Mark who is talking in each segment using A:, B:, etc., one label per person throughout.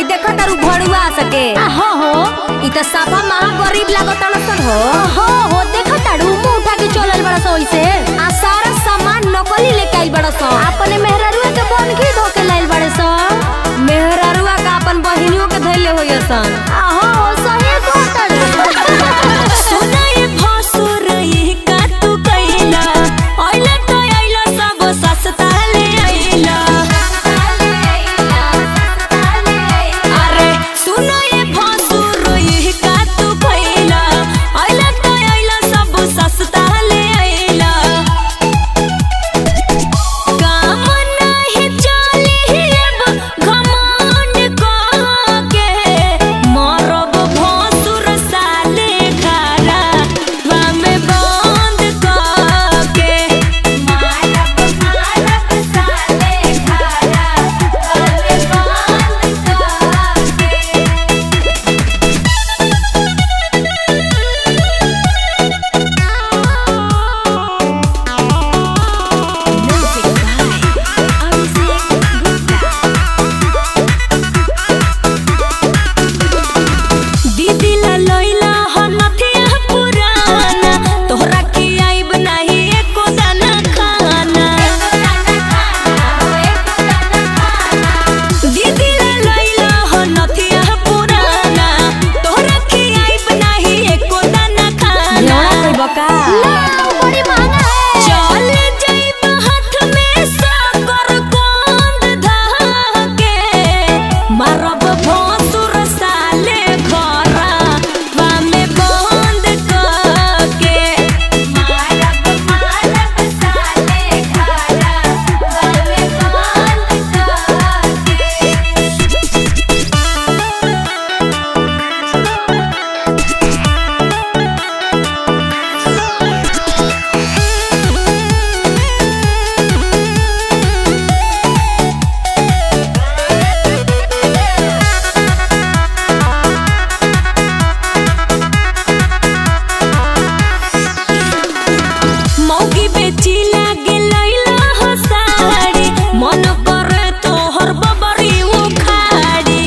A: हई देखा तारू भड़ुआ सके
B: हो हो
A: इ त साफा महा गरीब लागत सन हो
B: हो हो देखो ताड़ू मुंह उठा के चलल बड़ा सो ओइसे
A: आ सारा सामान नकली लेके आइल बड़ सन
B: अपने मेहरारुआ के बन घी धो के लाइल बड़े सो
A: मेहरारुआ का अपन बहिनियों के धैले होय सन
B: आ हो हो सही तो ताड़ू
C: सुनाए भसुर ई का तू कैला ओइला तो आइला सब सस्ता ले आइला अरे सुनाए भसुर ई का तू कैला ओइला तो आइला सब सस्ता ले आइला काम नाही चली अब घमंड के मरब भसुर साले खारा वामे बंद के मारब मारब साले खारा वामे बंद के दीदी ला लइला ह नथिया पुराना तोहरा के आइब नाही एको दाना खाना दीदी ला लइला ह नथिया पुराना तोहरा के आइब नाही एको दाना खाना
A: न्योड़ा कोई बका
B: बड़ी महंगा है
C: चल जाइब हाथ में साकर गोंद धाके मारब भोसुर साले घरा वामे बंद करके मारब मारब साले घरा वामे बंद करके मौगी बेची लागे लैला हो साड़ी मन करे तोहर बबरी उखाड़ी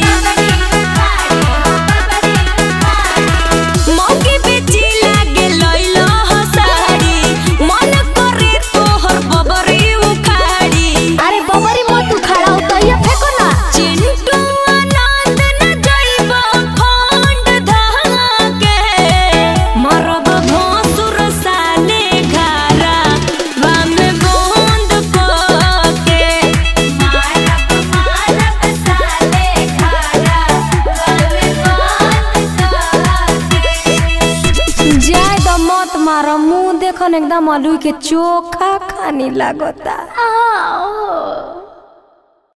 C: मौगी बेची लागे लैला हो साड़ी मन करे तोहर बबरी उखाड़ी
B: अरे बबरी मत खड़ा हो तो ये फेंको ना
C: चिंटू आनंद न जाइब फंड धाके मरब भोसुर साले घरा वामे बंद करके मारब मारब साले घरा वामे बंद करके
A: जाय द मत मार मुंह देखन एकदम आलू के चोखा खानी लागता
B: आ ओ